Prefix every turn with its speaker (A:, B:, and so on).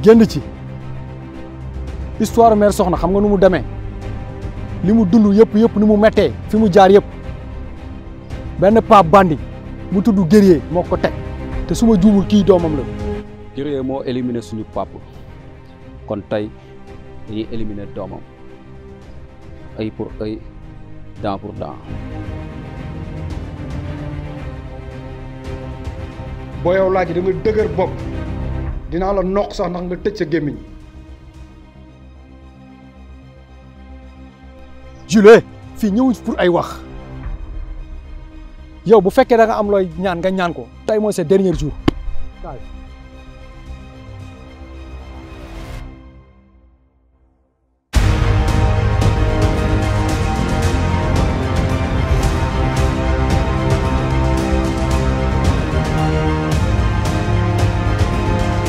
A: génn ci histoire mère soxna xam nga nu mu demee li mu dund yëpp yëpp ni mu mettee fi mu jaar yëpp benn pa bandi mu tudd guerrier moo ko teg te su ma juumul kii doomam la
B: Guerrier moo éliminé suñu pap kon tey dañuy éliminé doomam œil pour œil dent pour dent
A: boo yow laaj da nga dëgër bopp dinaa la noq sax ndax nga tëj sa gémmiñ Jules fii ñëwuñ pour ay wax yow bu fekkee da nga am looy ñaan nga ñaan ko tey mooy sa dernier jour